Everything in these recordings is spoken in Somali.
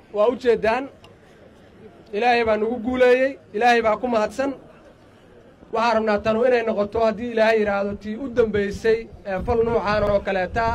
waa u jeeddaan ilaahay baa nagu guuleeyey ilaahay baa ku mahadsan waxaan rabnaa tanu inay noqoto haddii ilaahay yidhaahdo tii u dambaysay ee fal nuucaan oo kaleetaa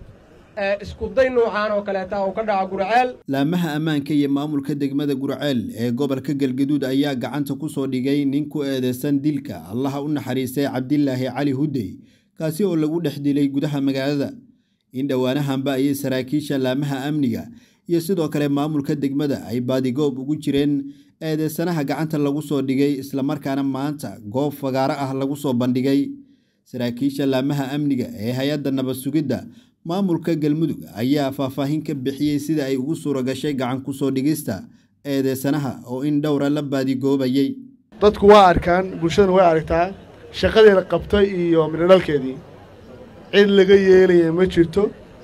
ee iskuday nuucaan oo kaleetaa uu ka dhaco gurceel laamaha ammaanka iyo maamulka degmada gurceel ee gobolka galgaduud ayaa gacanta ku soo dhigay nin ku eedeysan dilka allaha u naxariistay cabdilaahi cali hudey kaasi oo lagu dhex dilay gudaha magaalada in dhowaanahanba ayay saraakiisha laamaha amniga iyo sidoo kale maamulka degmada ay baadigoob ugu jireen eedeysanaha gacanta lagu soo dhigay islamarkaana maanta goob fagaaro ah lagu soo bandhigay saraakiisha laamaha amniga ee hay-adda nabad sugidda maamulka galmudug ayaa faahfaahin ka bixiyey sida ay ugu suura gashay gacan ku soo dhigista eedeysanaha oo in dhowra la baadigoobayey dadku waa arkaan bulshadana way aragtaa shaqadeeda qabtay iyo midhodhalkeedii cid laga yeelaya ma jirto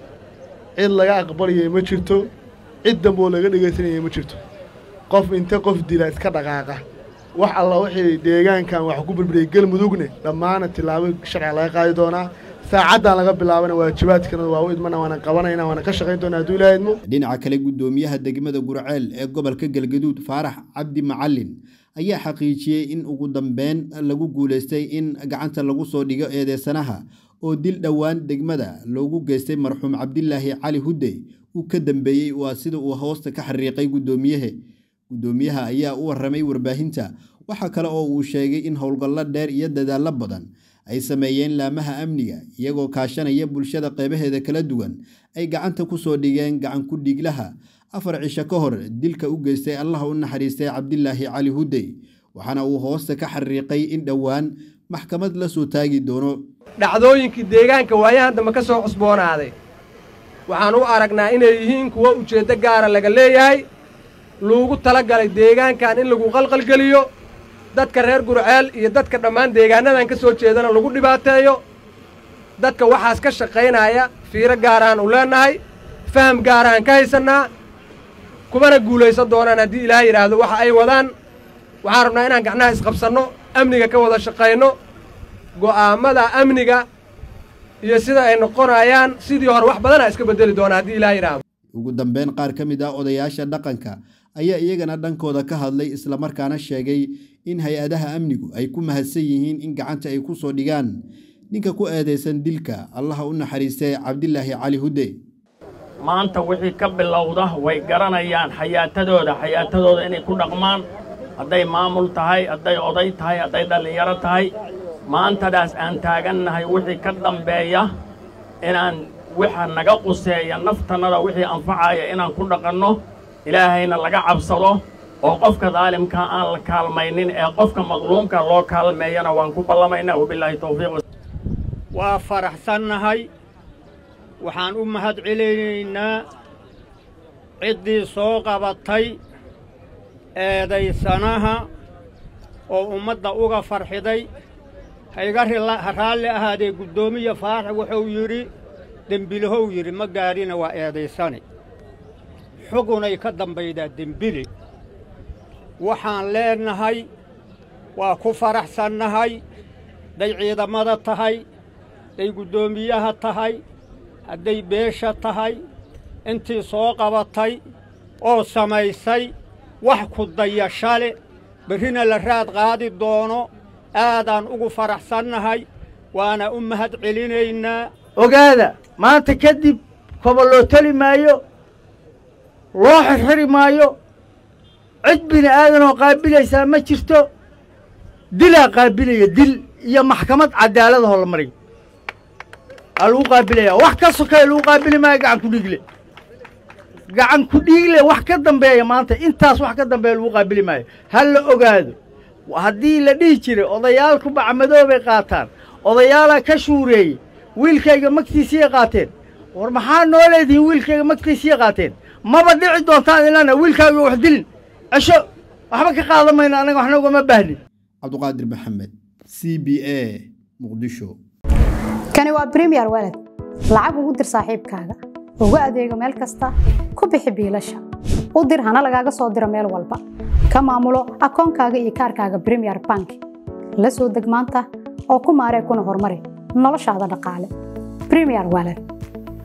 cid laga aqbalaya ma jirto cid damboo laga dhegaysanaya ma jirto qof inta qof dila iska dhaqaaqa wax alla wixii deegaankan wax ku burburiyey galmudugne dhammaana tillaabo sharciga laga qaadi doonaa saacaddan laga bilaabana waajibaadkana waa u idmana waana qabanayna waana ka shaqayn doonaa hadduu ilaaha idmo dhinaca kale guddoomiyaha degmada gurceel ee gobolka galgaduud faarax cabdi macalin ayaa xaqiijiyey in ugu dambeyn lagu guulaystay in gacanta lagu soo dhigo eedeysanaha oo dil dhowaan degmada loogu geystay marxuum cabdilaahi cali hudey uu ka dambeeyey waa sida uu hoosta ka xariiqay guddoomiyahe guddoomiyaha ayaa u warramay warbaahinta waxaa kale oo uu sheegay in howlgallo dheer iyo dadaallo badan ay sameeyeen laamaha amniga iyagoo kaashanaya bulshada qeybaheeda kala duwan ay gacanta ku soo dhigeen gacan ku dhiiglaha afar cisho ka hor dilka u geystay allaha u naxariistay cabdilaahi cali hudey waxaana uu hoosta ka xariiqay in dhowaan maxkamad la soo taagi doono dhacdooyinkii deegaanka waayahan dambe ka soo cusboonaaday waxaan u aragnaa inay yihiin kuwo ujeeddo gaara laga leeyahay luugu tala galay deegaankan in lagu qalqalgeliyo dadka reer gurceel iyo dadka dhammaan deegaanadan ka soo jeedana lagu dhibaateeyo dadka waxaas ka shaqaynaya fiiro gaarahan u leennahay faham gaarahan ka haysannaa kumana guulaysan doonaan haddii ilaahay yidhaahdo waxa ay wadaan waxaan rabnaa inaan gacnaha isqabsanno amniga ka wada shaqayno go'aammada amniga iyo sida ay noqonayaan sidii hore wax badanaa iska beddeli doonaa haddii ilaahay yidhaahdo ugu dambeyn qaar ka mid ah odayaasha dhaqanka ayaa iyagana dhankooda ka hadlay islamarkaana sheegay in hay-adaha amnigu ay ku mahadsan yihiin in gacanta ay ku soo dhigaan ninka ku eedeysan dilka allaha u naxariistay cabdilaahi cali hudde maanta wixii ka bilowda way garanayaan xayaatadooda xayaatadooda inay ku dhaqmaan hadday maamul tahay hadday oday tahay hadday dhallinyaro tahay maantadaas aan taagannahay wixii ka dambeeya inaan waxa naga quseeya naftannada wixii anfacaya inaan ku dhaqanno ilaahayna laga cabsado oo qofka daalimka aan la kaalmaynin ee qofka madluumka loo kaalmeeyana waan ku ballamaynaa wabilaahi tawfiiq waa faraxsannahay waxaan u mahad celinaynaa ciddii soo qabatay eedaysanaha oo ummadda uga farxiday hayga raalli ahaadee guddoomiya faarax wuxuu yidhi dembilahow yidhi ma gaadhina waa eedaysane xugunay ka dambaydaa dembile waxaan leennahay waa ku faraxsannahay hadday ciidamada tahay hadday guddoomiyaha tahay hadday beesha tahay intii soo qabatay oo samaysay wax ku dayashale berrina la raad qaadi doono aadaan ugu faraxsannahay waana u mahad celinaynaa ogaada maanta kadib koba loo teli maayo loo xirxiri maayo cid bini aadanoo qaabilaysaa ma jirto dilaa qaabilaya dil iyo maxkamad cadaaladahoo la mariyo aa lagu qaabilaya wax ka sokaya lagu qaabili maayo gacan ku dhiigle gacan ku dhiigle wax ka dambeeya maanta intaas wax ka dambeeya lagu qaabili maayo ha la ogaado haddii la dhihi jiray odayaalku bacmadoobay qaataan odayaalaa ka shuureeyey wiilkayga magtiisiyay qaateen war maxaa noo leedihiin wiilkayga magtiisiyay qaateen maba dhici doontaan ilana wiilkaaga wax dilin cesho waxba ka qaadan mayno annaga waxna ugama baahnin cabduqaadir maxamed c b a muqdisho kani waa bremiyer walad lacag ugu dir saaxiibkaaga ugu adeego meel kasta ku bixi biilasha u dir hana lagaaga soo diro meel walba ka maamulo akoonkaaga iyo kaarkaaga bremiyer bank la soo deg maanta oo ku maaree kuna horumari noloshaada dhaqaale bremiyer walad